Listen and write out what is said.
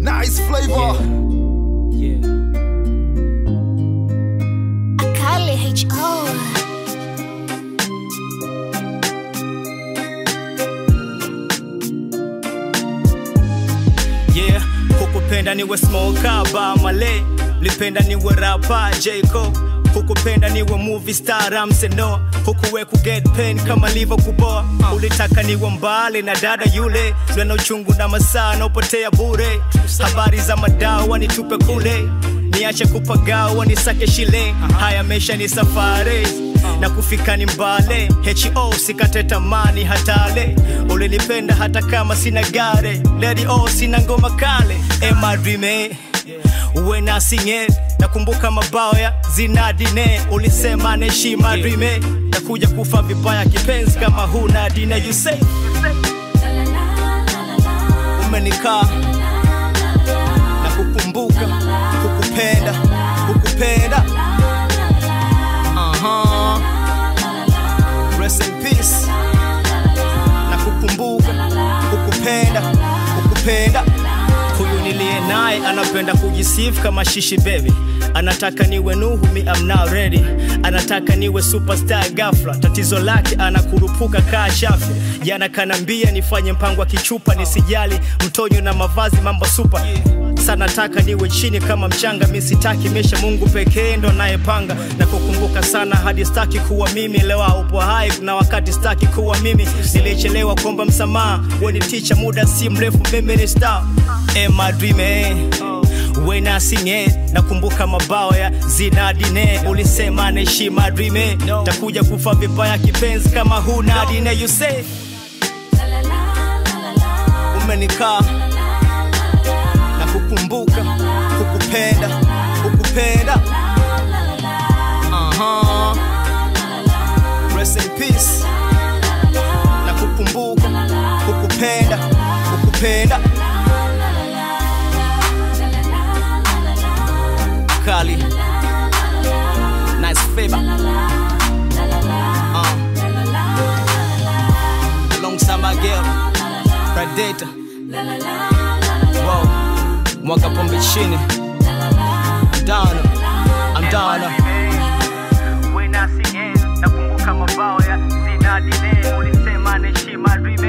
Nice flavor. Yeah. Akali H.O. yeah hukupenda niwe smoker ba male lipenda niwe rapa jaco hukupenda niwe movie star ramseno hukuwe kuget pen kama livo kuboa ulitaka niwe mbali na dada yule lwena uchungu na masaa naopotea bure habari za madawa nitupe kule niache kupagawa nisake shile haya mesha ni safari na kufika ni mbale ho sikate tamani hatale ulinipenda hata kama sina gare lady o sina ngoma kale emadrime uwe nasinge nakumbuka mabao ya zinadine ulisema neshima drime nakuja kufa vibaya kipenzi kama huna dine you say umenikaa na kukumbuka kukupenda kukupenda uh-huh. Rest in peace na kukumbuka kukupenda kukupenda huyu niliye naye anapenda kujisifu kama shishi baby anataka niwe nuhu mi am now ready anataka niwe superstar gafla tatizo lake anakurupuka kaa chafu jana kanambia nifanye mpango wa kichupa nisijali mtonyo na mavazi mambo supa sana taka niwe chini kama mchanga mi sitaki mesha mungu pekee ndo anayepanga na kukumbuka sana hadi staki kuwa mimi lewa upo hai na wakati staki kuwa mimi nilichelewa kuomba msamaha weni ticha muda si mrefu mimi ni star Am I dreaming? When I sing it, nakumbuka mabao ya zinadine ulisema neshima dreame takuja kufa vibaya kipenzi kama huna dine you say umenikaa na kukumbuka kukupenda kukupenda uh-huh. Rest in peace na kukumbuka kukupenda kukupenda kali nice favor uh. alongside my girl predator wow mwaka pombe chini I'm down I'm down nakumbuka mabao ya zinadine ulisema neshima dream